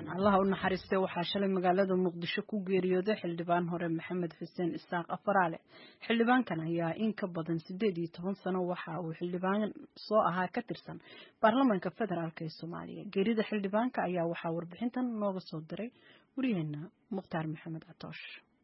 allaha u naxariistay waxaa shalay magaalada muqdisho ku geeriyooday xildhibaan hore maxamed xuseen isaaq afaraale xildhibaankan ayaa in ka badan sideed iyo toban sano waxa uu xildhibaan soo ahaa ka tirsan baarlamaanka federaalk ee soomaaliya geerida xildhibaanka ayaa waxaa warbixintan nooga soo diray waryaheena mukhtaar maxamed catoosh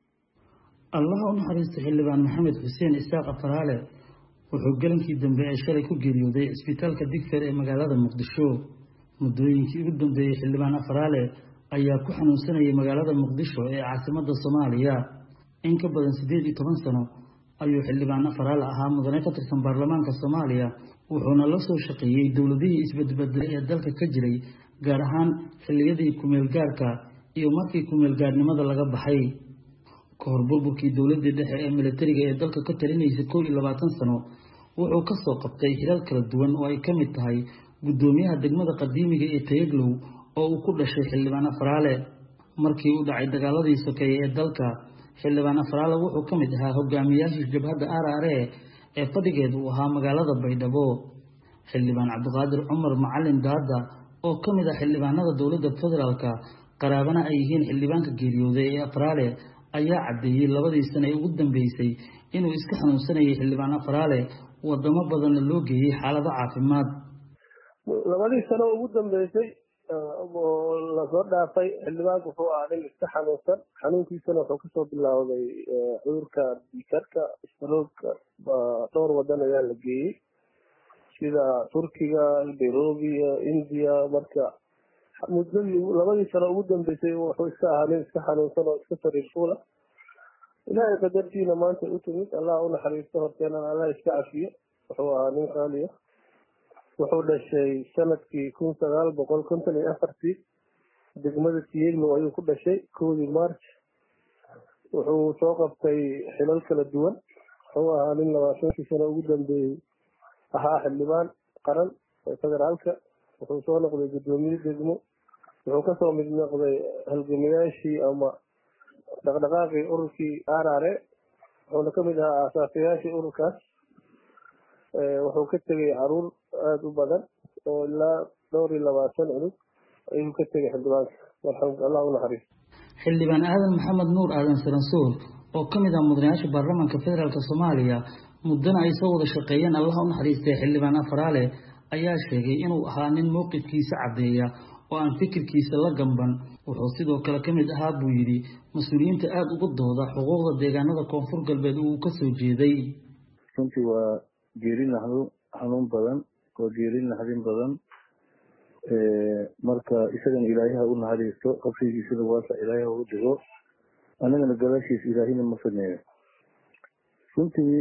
allaha u naxariistay xildhibaan maxamed xuseen isaaq afaraale wuxuu galankii dambe ee shalay ku geeriyooday cisbitaalka digfeer ee magaalada muqdisho muddooyinkii ugu dambeeyey xildhibaan afaraale ayaa ku xanuunsanayay magaalada muqdisho ee caasimadda soomaaliya in ka badan siddeed iyo toban sano ayuu xildhibaan afaraale ahaa mudane ka tirsan baarlamaanka soomaaliya wuxuuna la soo shaqeeyey dowladihii isbedbedelay ee dalka ka jiray gaar ahaan xilliyadii kumeelgaarka iyo markii kumeelgaarnimada laga baxay ka hor burburkii dowladdii dhexe ee militariga ee dalka ka talinaysay kow iyo labaatan sano wuxuu ka soo qabtay hilal kala duwan oo ay ka mid tahay guddoomiyaha degmada qadiimiga ee tayaglow oo uu ku dhashay xildhibaan afaraale markii uu dhacay dagaaladii sokeeye ee dalka xildhibaan afaraale wuxuu ka mid ahaa hogaamiyaashii jabhadda arare ee fadhigeed uu ahaa magaalada baydhabo xildhibaan cabdiqaadir cumar macalin daada oo ka mid ah xildhibaanada dowladda federaalka qaraabana ay yihiin xildhibaanka geeriyooday ee afaraale ayaa caddeeyey labadii sane ee ugu dambeysay inuu iska xanuunsanayay xildhibaan afaraale wadamo badanna loo geeyey xaalado caafimaad labadii sano ugu dambeysay oo lasoo dhaafay xildhibaanku wuxuu ahaa nin iska xanuunsan xanuunkiisana wuxuu kasoo bilaawday cudurka dikarka stroogka dhowr wadan ayaa la geeyey sida turkiga nairobi india marka muddadii labadii sano ugu dambeysay wuxuu iska ahaa nin iska xanuunsan oo iska sariir fuula ilaahay qadartiina maanta u timid allah u naxariisto horteenana allah iska cafiyo wuxuu ahaa nin qaaliya wuxuu dhashay sanadkii kun sagaal boqol konton iyo afartii degmada tiyeglow ayuu ku dhashay kowdii march wuxuu soo qabtay xilal kala duwan wuxuu ahaa nin labaatankii sano ugu dambeeyey ahaa xildhibaan qaran ee federaalka wuxuu soo noqday guddoomiye degmo wuxuu kasoo mid noqday halgamayaashii ama dhaqdhaqaaqii ururkii arare wuxuuna kamid ahaa aasaasayaashii ururkaas wuxuu ka tegay caruur aada u badan oo ilaa dhowr iyo labaatan cunug ayuu ka tegay xildhibaanka allah unaxariisto xildhibaan aadan maxamed nuur aadan saransuur oo ka mid ah mudanayaasha baarlamaanka federaalk soomaaliya muddana ay soo wada shaqeeyeen allah u naxariistay xildhibaan afaraale ayaa sheegay inuu ahaa nin mowqifkiisa caddeeya oo aan fikirkiisa la gamban wuxuu sidoo kale ka mid ahaa buu yidhi mas-uuliyiinta aada ugu dooda xuquuqda deegaanada koonfur galbeed uu ka soo jeeday runtii waa geeri naxdin xanuun badan waa geeri naxdin badan marka isagana ilaayaha u naxariisto qabsigiisana waasa ilaayaha ugu dhigo anagana gadaashiisa ilaahina ma sameeyo runtii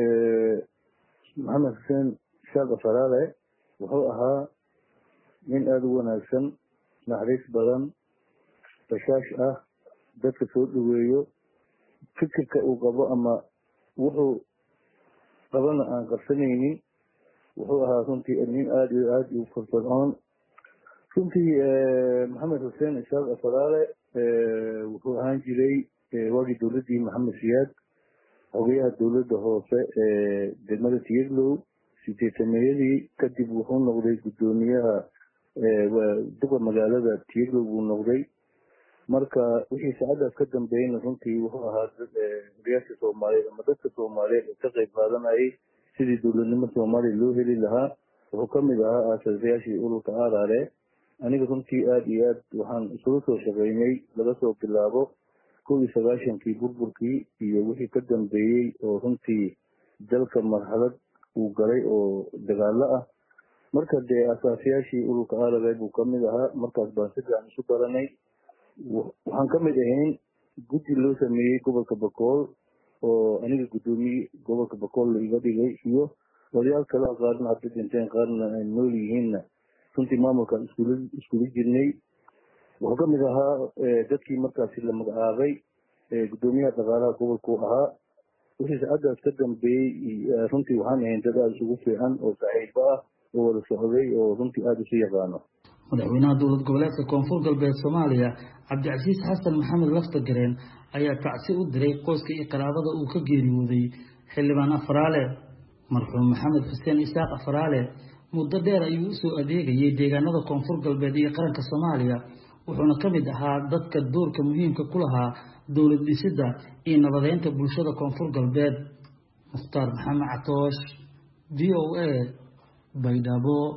maxamed xuseen shaaq afaraale wuxuu ahaa nin aada u wanaagsan naxariis badan bashaash ah dadka soo dhaweeyo fikirka uu qabo ama wuxuu qabana aan qarsanaynin wuxuu ahaa runtii nin aada iyo aada u firfircoon runtii maxamed xuseen ishaaq afaraale wuxuu ahaan jiray waagii dowladdii maxamed siyaad xogeyaha dowladda hoose ee degmada tiyeglow sideetameeyadii kadib wuxuu noqday guddoomiyaha duqa magaalada tiyeglow buu noqday marka wixii saacadaas ka dambeeyeyna runtii wuxuu ahaa hogayaasha soomaaliyeed ama dadka soomaaliyeed ee ka qayb qaadanayay sidii dowladnimo soomaaliya loo heli lahaa wuxuu kamid ahaa aasasayaashii ururka arare aniga runtii aada iyo aad waxaan isugu soo shaqeynay laga soo bilaabo kow iyo sagaashankii burburkii iyo wixii ka dambeeyey oo runtii dalka marxalad uu galay oo dagaalo ah marka dee asaasayaashii ururka arare buu kamid ahaa markaas baan si fiican isu baranay waxaan ka mid ahayn guddi loo sameeyey gobolka bakool oo aniga guddoomiye gobolka bakool la iga dhigay iyo odayaal kalea qaarna hadda dhinteen qaarna ay nool yihiinna runtii maamulkaan iskula iskula jirnay wuxuu ka mid ahaa dadkii markaasi la magacaabay guddoomiyaha dhaqaalaha gobolku ahaa wixii saacadaas ka dambeeyey runtii waxaan ahayn dad aada isugu fiican oo saaxiibo ah oo wada socday oo runtii aada isu yaqaano madaxweynaha dowlad goboleedka koonfur galbeed soomaaliya cabdicasiis xasan maxamed laftagareen ayaa tacsi u diray qoyska iyo qaraabada uu ka geeriyooday xildhibaan afaraale marxuum maxamed xuseen isaaq afaraale muddo dheer ayuu usoo adeegayay deegaanada koonfur galbeed iyo qaranka soomaaliya wuxuuna ka mid ahaa dadka doorka muhiimka ku lahaa dowlad dhisidda iyo nabadeynta bulshada koonfur galbeed mukhtaar maxamed catoosh v o a baydhabo